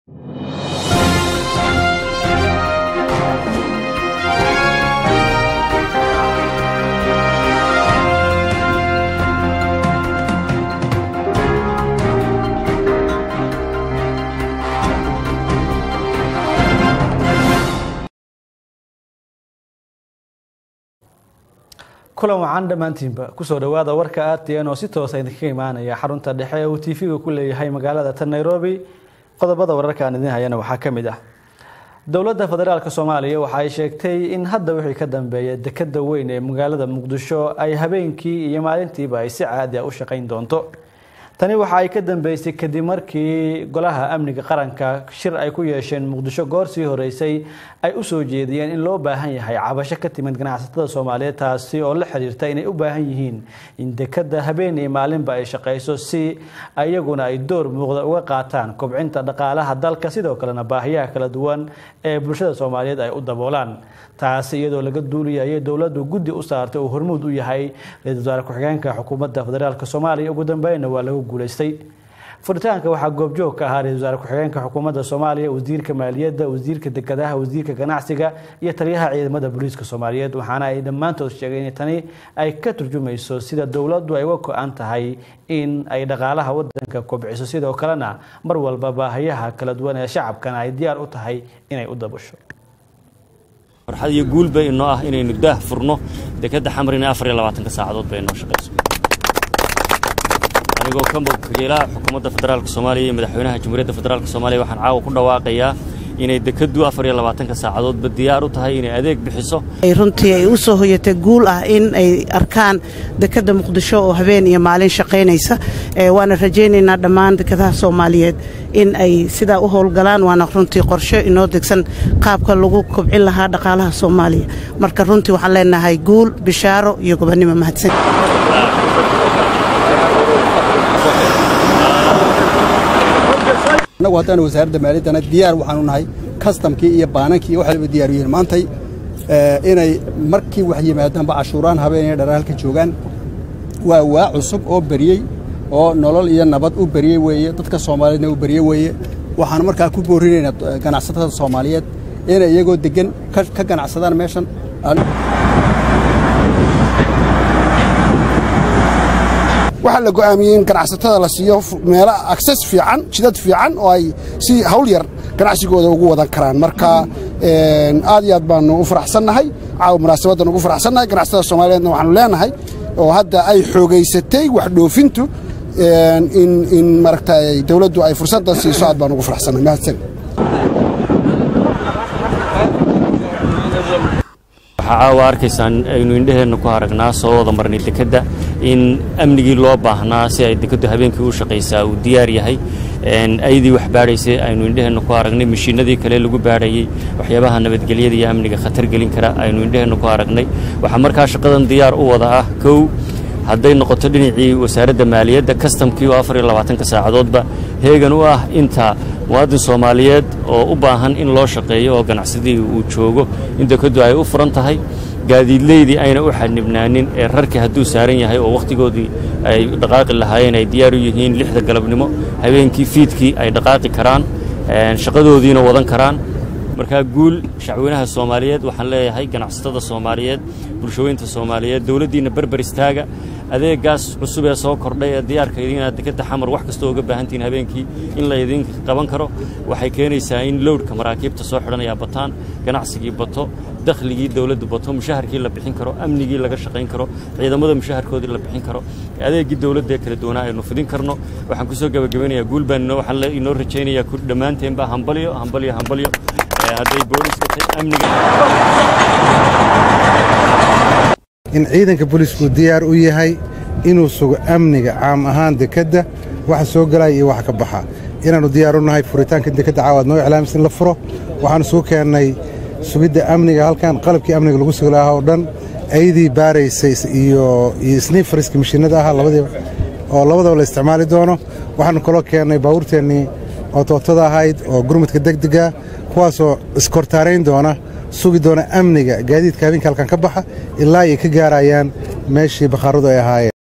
kulan wacan dhammaantiinba kusoo dhowaada warka aadtn oo si toosa idinkaga imaanaya xarunta dhexe ee uu tv-ga ku leeyahay magaalada tan nairobi qodobada wararka aan idin hayana waxaa ka mid ah dowladda federaalk soomaaliya waxa ay sheegtay in hadda wixii ka dambeeya dekada weyn ee magaalada muqdisho ay habeenkii iyo maalintiiba ay si caadi a u shaqayn doonto tani waxa ay ka dambeysay kadib markii golaha amniga qaranka shir ay ku yeesheen muqdisho goor sii horeysay ay u soo jeediyeen in loo baahan yahay cabasho ka timid ganacsatada soomaaliyeed taasi oo la xiriirta inay u baahan yihiin in dekada habeen iyo maalinba ay shaqayso si iyaguna ay door muuqda uga qaataan kobcinta dhaqaalaha dalka sidoo kalena baahiyaha kala duwan ee bulshada soomaaliyeed ay u daboolaan taasi iyadoo laga duuliyayay dowladdu guddi u saartay uu hormuud u yahay ra-iisul wasaare ku-xigeenka xukuumadda federaalk soomaaliya ugu dambeynna waa lagu guulaystay furitaanka waxaa goobjoog ka ahaa ra-isul wasaare ku-xigeenka xukuumadda soomaaliya wasiirka maaliyadda wasiirka dekedaha wasiirka ganacsiga iyo taliyaha ciidamada booliiska soomaaliyeed waxaana ay dhammaantood sheegeen in tani ay ka turjumayso sida dowladdu ay uga go-an tahay in ay dhaqaalaha wadanka kobciso sidoo kalena mar walba baahiyaha kala duwan ee shacabkana ay diyaar u tahay inay u dabasho farxad iyo guul bay inoo ah inaynu daah furno dekadda xamrina afar iyo labaatanka saacadood bay inoo shaqayso anigoo ka wakiilaha xukuumadda federaalk soomaaliya iyo madaxweynaha jamhuuriyadda federaalk soomaaliya waxaan caawa ku dhawaaqayaa inay dekaddu afar iyo labaatanka saacadoodba diyaar u tahay inay adeeg bixiso runtii ay u soo hoyatay guul ah in ay arkaan dekadda muqdisho oo habeen iyo maalin shaqaynaysa waana rajaynaynaa dhammaan dekadaha soomaaliyeed in ay sidaa u howlgalaan waana runtii qorshe inoo degsan qaabka lagu kobcin lahaa dhaqaalaha soomaaliya marka runtii waxaan leenahay guul bishaaro iyo gobonnimo mahadsan annagu haddaan wasaaradda maaliyaddana diyaar waxaanu nahay kastamkii iyo baanankii iyo waxayba diyaaru yihiin maantay inay markii wax yimaadaanba cashuuraan habeenaya dhara halka joogaan waa waa cusub oo beriyey oo nolol iyo nabad u beriyey weeye dadka soomaaliyeedna u beriyey weeye waxaan markaa ku boorinaynaa ganacsatada soomaaliyeed inay iyagoo deggan ka ganacsadaan meeshan waxaa la go'aamiyey in ganacsatada la siiyo meelo akses fiican jidad fiican oo ay si hawl yar ganacsigooda ugu wadan karaan marka aad iyo aad baanu u faraxsannahay caawa munaasabaddan ugu faraxsannahay ganacsatada soomaaliyeedna waxaanu leenahay oo hadda ay xoogaysatay wax dhoofintu in maaragta dawladdu ay fursaddan siiso aad baan ugu faraxsannahay mahadsan waxaa caawa arkaysaan aynu indheheenna ku aragnaa soo wada marnay dekedda in amnigii loo baahnaa si ay dekeddu habeenkii u shaqaysaa uu diyaar yahay ayadii wax baadhaysay aynu indheheenna ku aragnay mashiinadii kale lagu baadhayey waxyaabaha nabadgelyada iyo amniga khatar gelin kara aynu indheheenna ku aragnay waxaa markaa shaqadan diyaar u wada ah kow hadday noqoto dhinacii wasaaradda maaliyadda kastamkii oo afar iyo labaatanka saacadoodba heegan u ah inta muwaadin soomaaliyeed oo u baahan in loo shaqeeyo oo ganacsadii uu joogo in dekeddu ay u furan tahay gaadiidleydii ayna u xanibnaanin ee rarkii hadduu saaran yahay oo wakhtigoodii ay dhaqaaqi lahaayeen ay diyaar u yihiin lixda galabnimo habeenkii fiidkii ay dhaqaaqi karaan shaqadoodiina wadan karaan markaa guul shacweynaha soomaaliyeed waxaan leeyahay ganacsatada soomaaliyeed bulshooyinta soomaaliyeed dowladdiinna berber istaaga adeegaas cusub ee soo kordhay ee diyaarka idiinaad dekadda xamar wax kastoo uga baahantihiin habeenkii in la idinka qaban karo waxay keenaysaa in lowdhka maraakiibta soo xidhanayaa bataan ganacsigii bato dakhligii dowladdu bato mushaharkii la bixin karo amnigii laga shaqayn karo ciidamada mushaharkoodii la bixin karo adeegii dowladda ee kala duwanaa aynu fidin karno waxaan kusoo gebagabeynayaa guul baan waxaan inoo rajaynayaa dhammaanteenba hambalyo hambalyo hambalyo hadday booliska tahay amniga in ciidanka booliisku diyaar u yahay inuu sugo amniga caam ahaan dekedda waxa soo galaya iyo waxa ka baxa inaannu diyaar u nahay furitaanka dekedda caawaad noo iclaamis in la furo waxaannu suu keennay sugidda amniga halkan qalabkii amniga lagu sugi lahaa oo dhan aydii baaraysay iyo sniifariska mashiinada ahaa labadiiba oo labadaba la isticmaali doono waxaannu kaloo keennay baabuurteennii oo tootada ahayd oo gurmudka degdega kuwaasoo iskortaarayn doona sugi doona amniga gaadiidka habeenka halkan ka baxa ilaa ay ka gaarayaan meeshii bakhaaradu ay ahaayeen